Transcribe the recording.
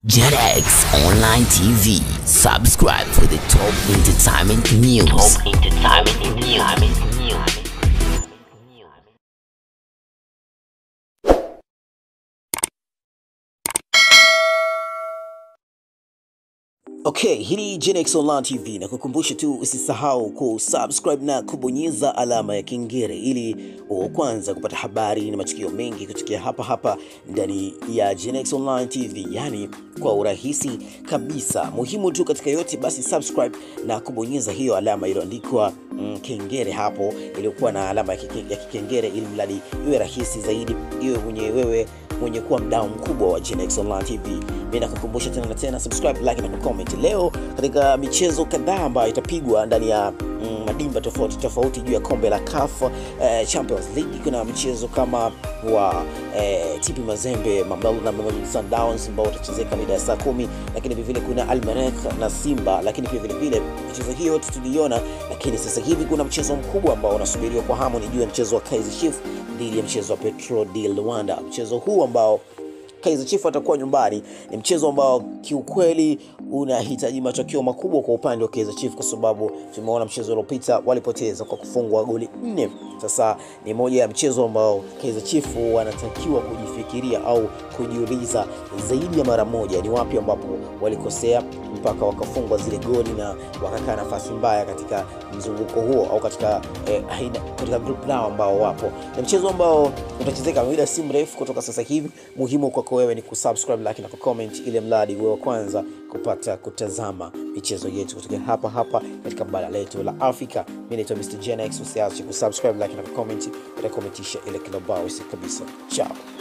JetX Online TV. Subscribe for the top entertainment news. Top entertainment news. Okay, hii ni Genex Online TV na kukumbusha tu usisahau kusubscribe na kubonyeza alama ya kengele ili uwe kwanza kupata habari na matukio mengi kutokea hapa hapa ndani ya Genex Online TV, yani kwa urahisi kabisa. Muhimu tu katika yote, basi subscribe na kubonyeza hiyo alama iliyoandikwa mm, kengele hapo iliyokuwa na alama ya kike- ya kikengele, ili mradi iwe rahisi zaidi, iwe mwenye wewe mwenye kuwa mdau mkubwa wa Genex Online TV. Mimi nakukumbusha tena na tena, subscribe, like na kucomment. Leo katika michezo kadhaa ambayo itapigwa ndani ya mm, madimba tofauti tofauti juu ya kombe la CAF eh, Champions League, kuna michezo kama wa eh, TP Mazembe Mamelodi na Mamelodi Sundowns ambao utachezeka mida ya saa kumi, lakini vile vile kuna Almerek na Simba, lakini pia vile vile michezo hiyo yote tuliiona, lakini sasa hivi kuna mchezo mkubwa ambao unasubiriwa kwa hamu, ni juu ya mchezo wa Kaizer Chiefs dhidi ya mchezo wa Petro di Luanda. Mchezo huu ambao Kaizer Chiefs atakuwa nyumbani ni mchezo ambao kiukweli unahitaji matokeo makubwa kwa upande wa Kaizer Chiefs, kwa sababu tumeona mchezo uliopita walipoteza kwa kufungwa goli nne. Sasa ni moja ya mchezo ambao Kaizer Chiefs wanatakiwa kujifikiria au kujiuliza zaidi ya mara moja, ni wapi ambapo walikosea mpaka wakafungwa zile goli na wakakaa nafasi mbaya katika mzunguko huo au katika eh, aina- katika group lao ambao wapo. Ni mchezo ambao utachezeka muda si mrefu kutoka sasa hivi. Muhimu kwako wewe ni kusubscribe, like na kucomment, ili mradi wewe wa kwanza kupata kutazama michezo yetu kutoka hapa hapa katika bara letu la Afrika. Mimi naitwa Mr. Gen X, usiache kusubscribe, like na kucomment, utakometisha ile kilobao kabisa. Ciao.